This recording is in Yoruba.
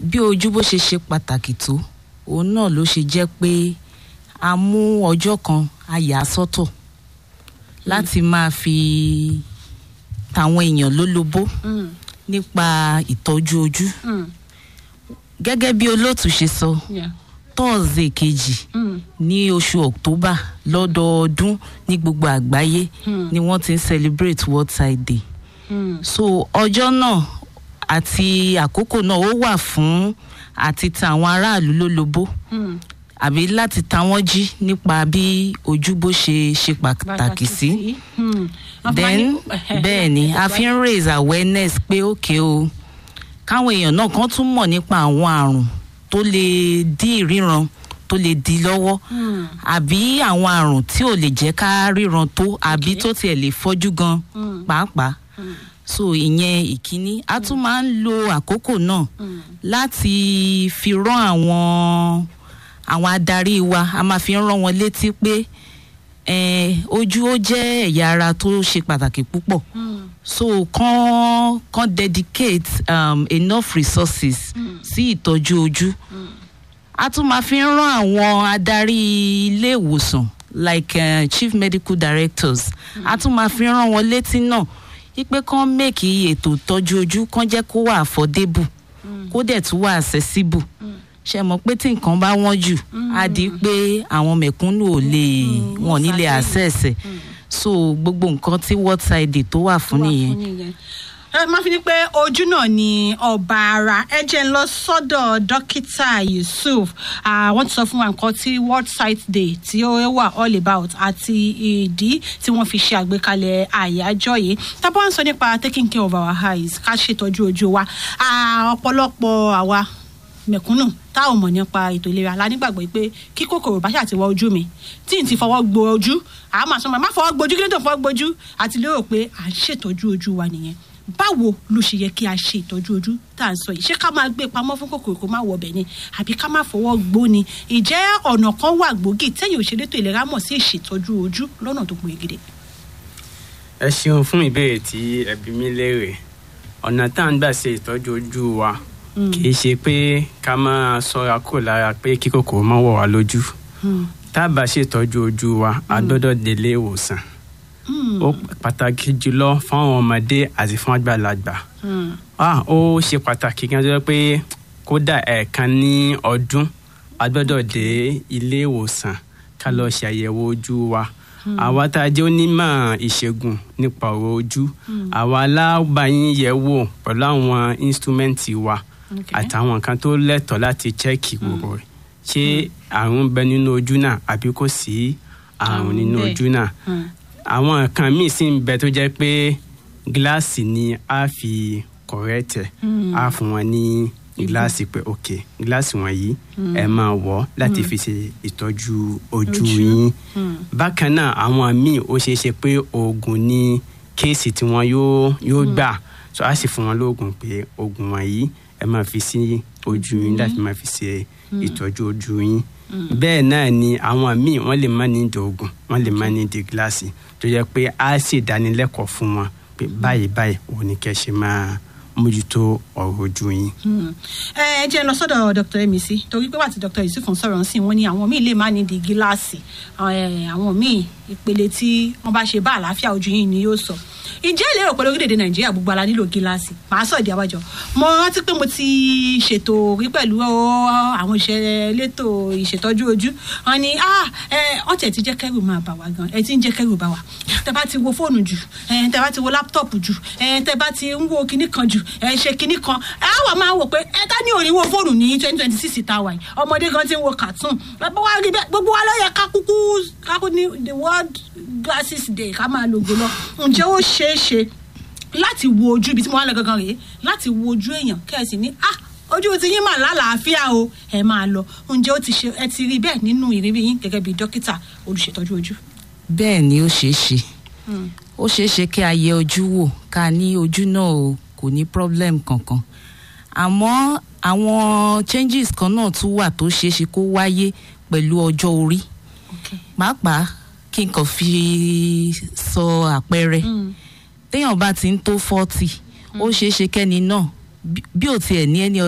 bí ojú bó ṣe ṣe pàtàkì tó òun náà ló ṣe jẹ́ pé a mú ọjọ́ kan a yà á sọ́tọ̀ láti máa fi tàwọn èèyàn lólobó Mm, nípa ìtọ́jú ojú mm, gẹ́gẹ́ bí olóòtú ṣe sọ yeah, tọ́ọ̀sì kejì mm, ní oṣù october lọ́dọọdún ní gbogbo àgbáyé Hmm. ni wọ́n ti ń celebrate world sight day mm, so ọjọ́ náà àti àkókò náà ó wà fún àti ta àwọn aráàlú lólobó mm. àbí láti ta wọ́n jí nípa bí ojú bó ṣe ṣe pàtàkì sí Mm. Wọ́n fi máa then ní- bẹ́ẹ̀ ni a fi ń raise awareness pé ókè o káwọn èèyàn náà kan tún mọ̀ nípa àwọn àrùn tó lè dí ìríran tó lè dí lọ́wọ́ Mm, àbí àwọn àrùn tí ò lè jẹ́ ká ríran tó àbí Okay. tó tiẹ̀ lè fọ́jú gan mm, pàápàá mm, so ìyẹn ìkíní a tún máa ń lo àkókò náà mm. láti fi rán àwọn àwọn adarí wa a máa fi ń rán wọn létí pé eh, ojú ó jẹ́ ẹ̀yà ara tó ṣe pàtàkì púpọ̀ Mm, so kàn kàn dedicate um, enough resources Mm. sí ìtọ́jú ojú mm, a tún máa fi ń rán àwọn adarí ilé ìwòsàn like uh, chief medical directors a tún máa fi ń rán wọn létí náà wípé kán make ètò ìtọ́jú ojú kán jẹ́ kó wà affordable mm, kó dẹ̀ tún wà accessible mm. ṣe mọ̀ pé tí nǹkan bá wọ́n jù á di pé àwọn mẹ̀kúnnù ò lè Mm, wọn ò ní lè wọ́n access ẹ̀ Mm. so gbogbo nǹkan tí world side day tó wà fún wà nìyẹn. fún nìyẹn. ẹ máa fi ní pé ojú náà ni ọba ara ẹ jẹ́ ń lọ sọ́dọ̀ dókítà yusuf Ah, wọ́n ti sọ fún wa nǹkan tí world sight day tí ó wà all about àti ìdí tí wọ́n fi ṣe àgbékalẹ̀ àyájọ́ yìí tábà ń sọ nípa taking care of our eyes ká ṣètọ́jú ojú wa Ah, ọ̀pọ̀lọpọ̀ àwa mẹ̀kúnnù tá ò mọ̀ nípa ètò ìlera la nígbàgbọ́ pé kí kòkòrò bá ṣàtiwọ́ ojú mi tí n ti fọwọ́ gbo ojú àá máa sọ ma má fọwọ́ gbojú kí ló tó fọwọ́ gbojú àti lérò pé à ń ṣètọ́jú ojú wa nìyẹn báwo ló ṣe yẹ kí a ṣe ìtọ́jú ojú tá à ń sọ yìí ṣé ká máa gbé pamọ́ fún kòkòrò kó má wọbẹ̀ ni àbí ká má fọwọ́ gbó ni ìjẹ́ ọ̀nà kan wà gbòógì tẹ́yìn òṣèré tó ìlera mọ̀ sí ìṣètọ́jú ojú lọ́nà tó pọn egede. ẹ ṣeun fún ìbéèrè tí ẹ bí mi léèrè ọ̀nà tá à ń gbà ṣe ìtọ́jú ojú wa kì í ṣe pé ká máa ṣọ́ra kúrò lára pé kí kòkòrò má wọ̀ wá lójú tá a bá ṣètọ́jú ojú wa a gbọ́dọ̀ délé ìwòsàn ó pàtàkì jùlọ fún àwọn ọmọdé àti fún àgbàlagbà ah ó ṣe pàtàkì gan jẹ́ pé kódà ẹ̀ẹ̀kan ní ọdún a gbọ́dọ̀ dé ilé ìwòsàn ká lọ ṣe àyẹ̀wò ojú wa àwa tá a jẹ́ onímọ̀ ìṣègùn nípa ọ̀rọ̀ ojú àwa alábàáyín yẹ̀ wò pẹ̀lú àwọn instrumenti wa àtàwọn nǹkan tó lẹ́tọ̀ọ́ láti chẹ́ẹ̀kì gbogbo rẹ̀ ṣé àrùn ń bẹ nínú ojú náà àbí kò sí àrùn nínú bẹ́ẹ̀. ojú náà àwọn nǹkan míì sì ń bẹ tó jẹ́ pé gíláàsì ni a fi kọ̀rẹ́tẹ̀ a fún wọn ní gíláàsì pé ok gíláàsì wọ̀nyí ẹ máa wọ̀ láti fi ṣe ìtọ́jú ojú Ojú. yín bákan náà àwọn míì ó ṣeé ṣe pé oògùn ní kéèsì tí wọn yóò yóò gbà so a sì fún wọn lóògùn pé oògùn wọ̀nyí ẹ máa fi sí ojú yín láti máa fi ṣe ìtọ́jú ojú yín bẹ́ẹ̀ náà ni àwọn míì wọ́n lè má ní ìdí oògùn wọ́n lè má ní ìdí gíláàsì tó yẹ pé a sì dánilẹ́kọ̀ọ́ fún wọn pé báyìí báyìí òun ni kẹ́ ṣe máa mójútó ọ̀rọ̀ ojú yín. ẹ ẹ jẹ́ lọ sọ́dọ̀ dr emisi torí pé wà tí dr yusuf ń sọ̀rọ̀ sí wọn ni àwọn míì lè má ní di gíláàsì ẹ, àwọn míì ìpele tí wọ́n bá ṣe bá àlàáfíà ojú yìí ni yóò sọ ìjẹ́ ìlérò pé lórílẹ̀‐èdè nàìjíríà gbogbo ala nílò gíláàsì màá sọ ìdí àwájọ mo rántí pé mo ti ṣètò rí pẹ̀lú àwọn iṣẹ́ elétò ìṣètọ́jú ojú wọn ni ah ẹ ọ̀tẹ̀ ti jẹ́ kẹ́rù máa bà wá gan ẹ ti ń jẹ́ kẹ́rù bà wá tẹ bá ti wo fóònù jù ẹ tẹ bá ti wo láptọ̀pù jù ẹ tẹ bá ti ń wo kinní kan jù ẹ ṣe kinní kan ẹ á wà máa wò pé ẹ tá ní òní wo fóònù ní twenty twenty six tá a wà yìí ọmọdé gan ti ń wo cartoon bàbá wa rí bẹ́ẹ̀ gbogbo wa ló yẹ ká kúkú ká kú ní the world glasses day ká máa lògo lọ ǹjẹ́ ó ṣeé ṣe láti wo ojú ibi tí mo wá lọ gangan rèé láti wo ojú èèyàn kẹ́ẹ̀sì ní ah ojú ti yín mà lálàáfíà o ẹ máa lọ ǹjẹ́ ó ti ṣe ẹ ti rí bẹ́ẹ̀ nínú ìrírí yín gẹ́gẹ́ bí dókítà olùṣètọ́jú ojú. bẹ́ẹ̀ ni ó ṣeé ṣe ó ṣeé ṣe kí a yẹ ojú wò ká ní ojú náà o kò ní problem kankan àmọ́ àwọn changes kan náà tún wà tó ṣeé ṣe kó wáyé pẹ̀lú ọjọ́ orí pàápàá kí n kàn fi sọ àpẹẹrẹ téèyàn bá ti ń tó forty ó ṣeé ṣe kẹ́ni náà bí- bí ò tiẹ̀ ní ẹni